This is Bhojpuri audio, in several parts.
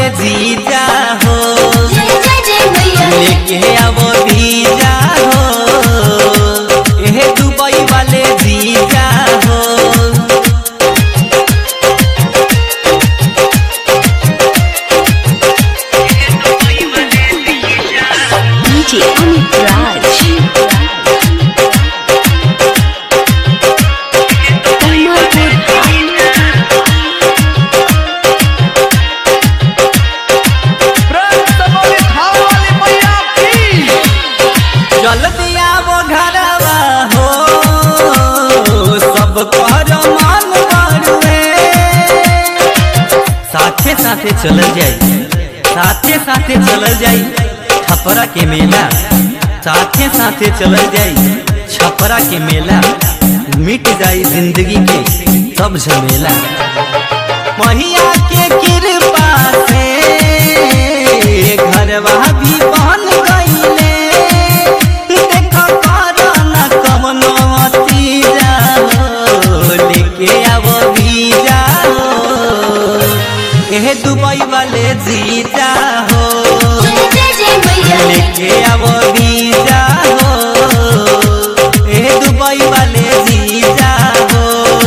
जीजा हो जय जय जय मैया लेके आवो भीजा हो एहे दुबई वाले जीजा हो DJ Amit Raj जल्दी आवो घरवा हो सब कर मन बड़ुए साथे साथे चल जाई साथे साथे चल जाई छपरा के मेला साथे साथे चल जाई छपरा के मेला मिट जाई जिंदगी के सब झमेला महिया के कृपा से घरवा भी बन गईले देखो करना कमनो तीजा हो लेके आवो भीजा हो एहे दुबई वाले जीजा हो जय जय मैया लेके आवो भीजा हो एहे दुबई वाले जीजा हो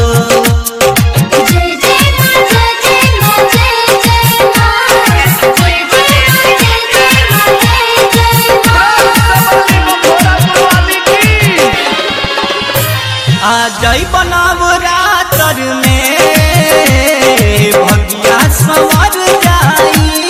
जय जय मां जय जय मां जय जय मां जय जय मां जय जय मां जय जय मां आ जई बनाव रातर में भगिया संवर जाई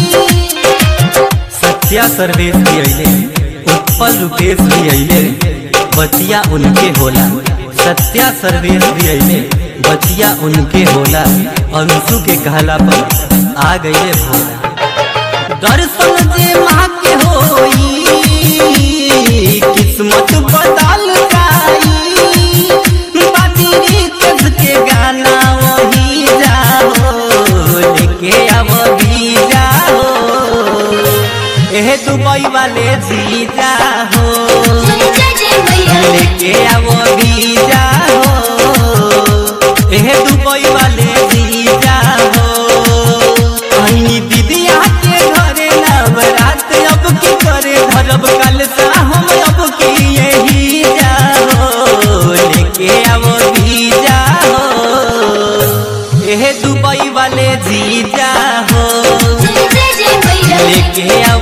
सत्या सर्वेश भी अइले उत्पल रूपेश भी अइले बतिया उनके होला सत्या सर्वेश भी अइले बतिया उनके होला अंशु के कहला पर आ गए भोला दर्शन जे माँ के होई किस्मत बदल जाई बादरी कस के गाना वही जाओ लेके अब भी जाओ एह दुबई वाले जीजा हो जय जय जय मैया लेके आवो भी जाओ एह दुबई वाले जीजा हो अहिनी दीदिया के घरे नवरात अब की करे धरब कल सा हम अब की यही जाओ लेके आवो भी जाओ एह दुबई वाले जीजा हो जय जय जय मैया लेके